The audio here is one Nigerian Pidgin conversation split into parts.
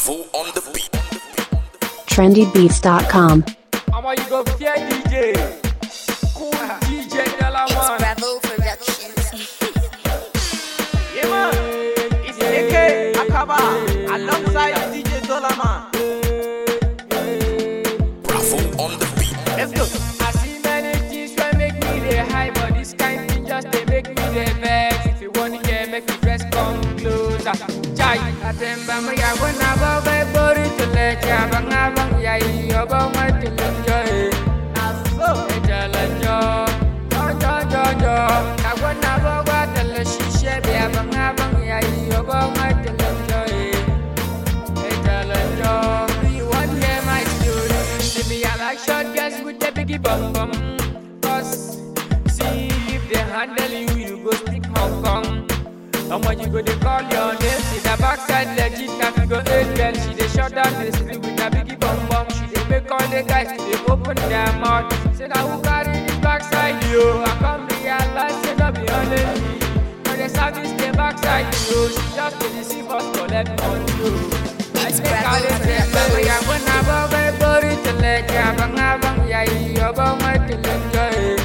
Bravo on the beat. trendybeats.com. I'ma you go fear DJ. Cool DJ Della It's man. Bravo Productions. Yeah, man. It's AK Akaba alongside DJ Dolaman. Bravo on the beat. Let's go. I see many things wey make me dey high, but this kind thing just dey make me dey vex. If you wanna get, make you dress come closer. Chai, atemba mo ya wana ba ba bori tule cha bang abang ya iyo ba ma tule joy. Aso. Ejalanjo, jo jo jo jo. Na wana ba ba tule shishe be abang abang ya iyo ba ma tule joy. Ejalanjo, do you want to hear my story? See me I like short girls with the biggie bum bum. Cause see if they handle you, you go stick Hong Kong. How much you go they call your name? See the backside legit, now you go eight girl. She they shut down the street with a biggie bum bum. She they make all the guys to they open their mouth. Say now who carry the backside yo? I come realize say no be only me. Now the service the backside yo. She just to deceive us collect money yo. I It's think Bravo I dey say, Productions. "Baby, I wanna go back, body to let ya bang abang ya iyo bang my till enjoy.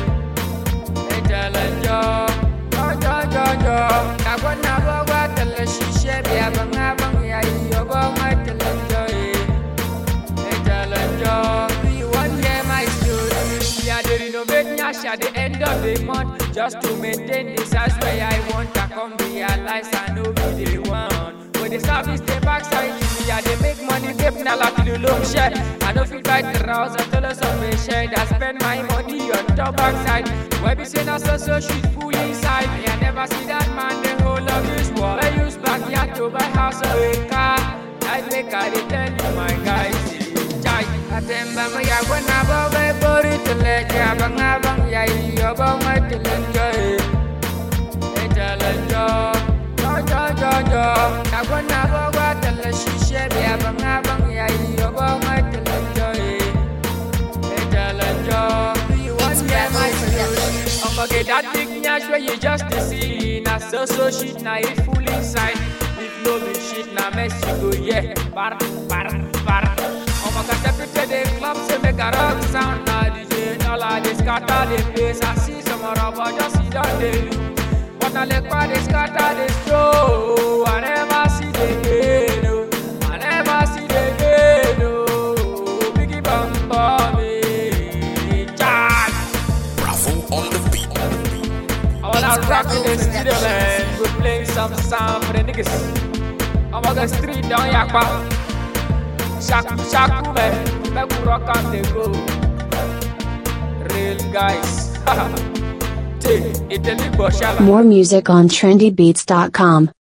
Ejalanjo, jo jo jo jo. Na wanna go back till shishe be abang abang ya iyo bang my till enjoy. Ejalanjo, do you want hear my story? Yeah, they renovate Nyash at the end of the month just to maintain the size where I want. I come realize I know be the one. When the service the backside, yeah, they make money, they na like the loan share. I know feel fight the rouse until us of a share. I spend my money on top backside. Where be saying I so so shit full inside. Me, I never see that man the whole of this world. I use backyard to buy house or a car. I make I dey tell you my guys. Chai, atemba mo ya wana bo be bori tele ja bang abang ya iyo bo ma tele joy. Ejalanjo, jo jo jo jo. Na wana bo wa tele shishe be abang abang ya iyo bo ma tele joy. Ejalanjo, do you want It's to hear Bravo my story? Productions. I'ma get that big nyash where you just dey see. Na so so shit, na it full inside. If no be shit, na mess you go yeah. Bar bar bar. I'ma get step into the club, say make a rock sound. Na DJ Dollar they scatter the place. I see some rubber just sit down they look. But I like why they scatter the show. I never see the game, no. I never see the game, no. Biggie bum bum, eh. Charge. Bravo on the beat. I wanna rock in the studio, man. We're playing some sound for the niggas. I'm on the street down Yakpa. Shaku, shaku, man. Make we rock on the go. Real guys. Take it, the big boy, shala. More music on trendybeats.com.